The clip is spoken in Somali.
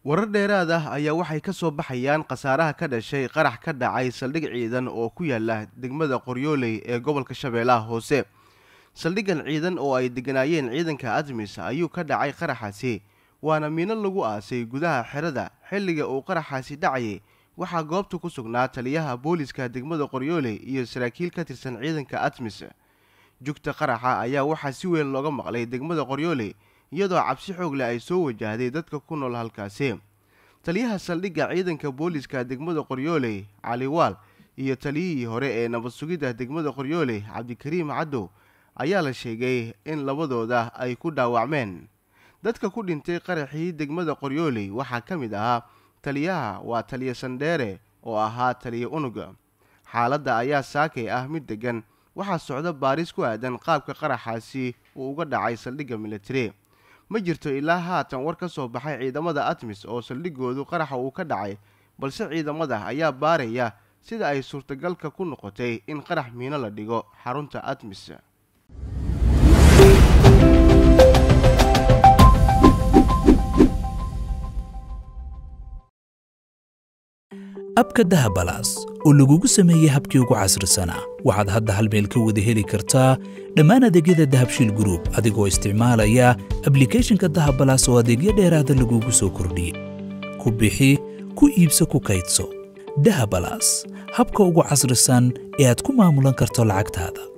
warar dheeraad ah ayaa waxay ka soo baxayaan khasaaraha ka dhashay qarax ka dhacay saldhig ciidan oo ku yaala degmada qoryooley ee gobolka shabeellaha hoose saldhiggan ciidan oo ay degganaayeen ciidanka admis ayuu ka dhacay qaraxaasi waana miino lagu aasay gudaha xerada xilliga uu qaraxaasi dhacayay waxaa goobta ku sugnaa taliyaha booliska degmada qoryooley iyo saraakiil ka tirsan ciidanka admis jugta qaraxa ayaa waxaa si weyn looga maqlay degmada qoryooley iyadoo cabsi xoog leh ay soo wajahday dadka ku nool halkaasi taliyaha saldhigga ciidanka booliska degmada qoryooley cali waal iyo taliyihii hore ee nabad sugidda degmada qoryooley cabdikariim caddow ayaa la sheegay in labadooda ay ku dhaawacmeen dadka ku dhintay qaraxii degmada qoryooley waxaa ka mid ahaa taliyaha waa taliya sandheere oo ahaa taliya unuga xaaladda ayaa saakay ah mid deggan waxaa socda baaris ku aadan qaabka qaraxaasi uu uga dhacay saldhigga militari ma jirto ilaa haatan war ka soo baxay ciidamada admis oo saldhiggoodu qaraxa uu ka dhacay balse ciidamada ayaa baaraya sida ay suurtagalka ku noqotay in qarax miino la dhigo xarunta admis abka dahabalaas oo lagugu sameeyey habkii ugu casrisanaa waxaad hadda hal meel ka wada heli kartaa dhammaan adeegyada dahabshiil gruub adigoo isticmaalaya ablikeeshinka dahabalaas oo adeegyo dheeraada lagugu soo kordhiyey ku bixi ku iibso ku kaydso dahabalaas habka ugu casrisan ee aad ku maamulan karto lacagtaada